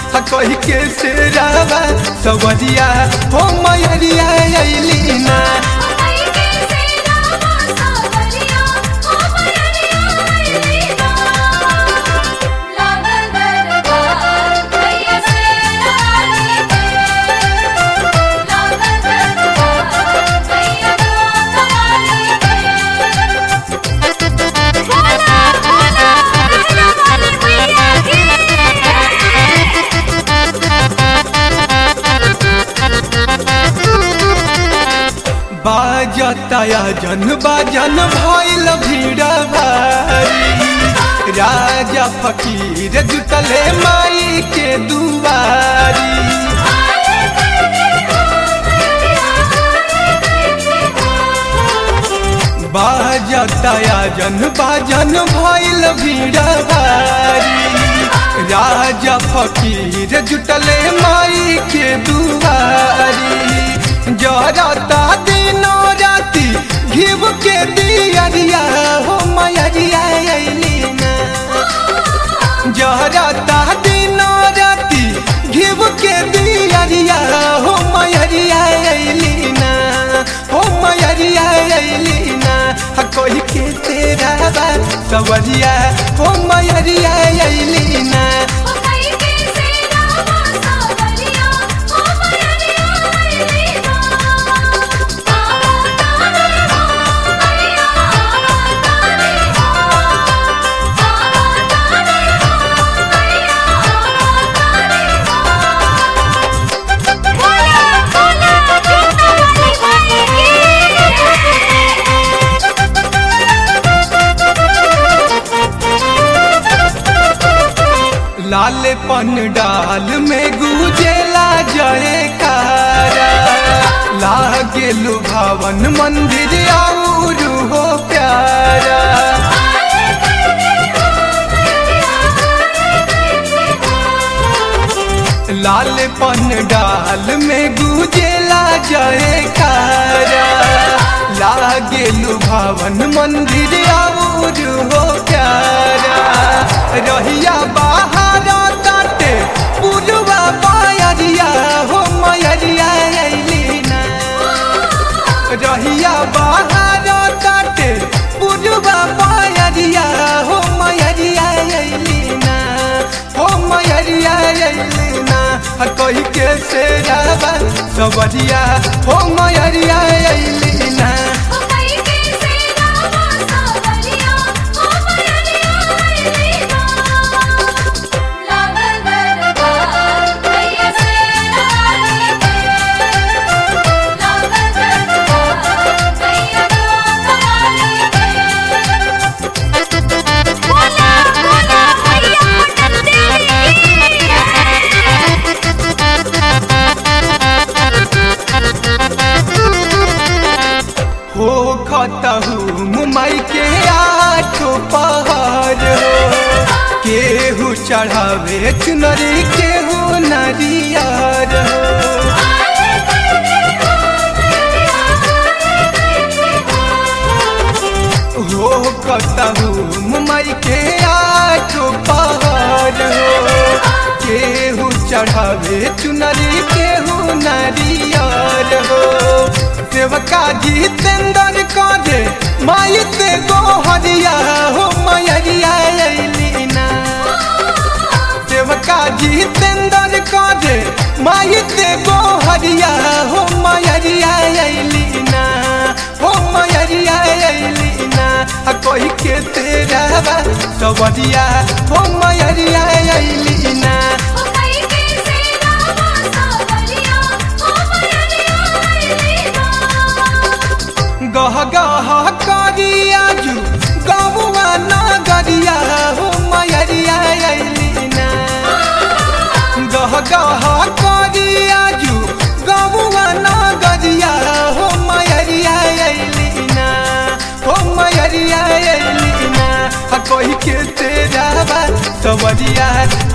ह कही के शेरावा सवरिया हो मयरिया अइली ना बाजताया जन बाजन भइल भीड़ भारी राजा फकीर जुटले माई के दुआरी बाजताया जन बाजन भइल भीड़ भारी राजा फकीर जुटले माई के दुआरी जरता दिनो राती घिब के दियरिया हो मयरिया अइली ना जरता दिनो राती घिब के दियरिया हो मयरिया अइली ना हो मयरिया अइली ना ह कोई के तेरा बा सवरिया हो मयरिया अइली ना लाल पन डाल में गुजेला जयकारा लागे लुभावन मंदिर और हो प्यारा लाल पन डाल में गुजेला जयकारा लागे लुभावन मंदिर और हो प्यारा रहिया बाहर काटे पुरवा पायरिया हो मयरिया अइली ना रहिया बाहर काटे पुरवा पायरिया हो मयरिया अइली ना हो मयरिया अइली ना ह कही के शेरावा सवरिया हो मयरिया अइली ना हो खतहु मुमई के आठो पहाड़ हो केहू चढ़ावे चुनरी केहू नरियर हो हो कतहु मुमई के आठो पहाड़ हो केहू चढ़ावे चुनरी केहू नरियर हो सेवका जितेंद्र करे माई ते गोहरिया हो मयरिया अइली ना सेवका जितेंद्र करे माई ते गोहरिया हो मयरिया अइली ना हो मयरिया अइली ना आ कोई के तेरा बा सवरिया हो मयरिया अइली ना गह गह करिया जू गौवा नगरिया हो मयरिया अइली ना गह गह करिया जू गौवा नगरिया हो मयरिया अइली ना हो मयरिया अइली ना आ कोई के तेरा बा सवरिया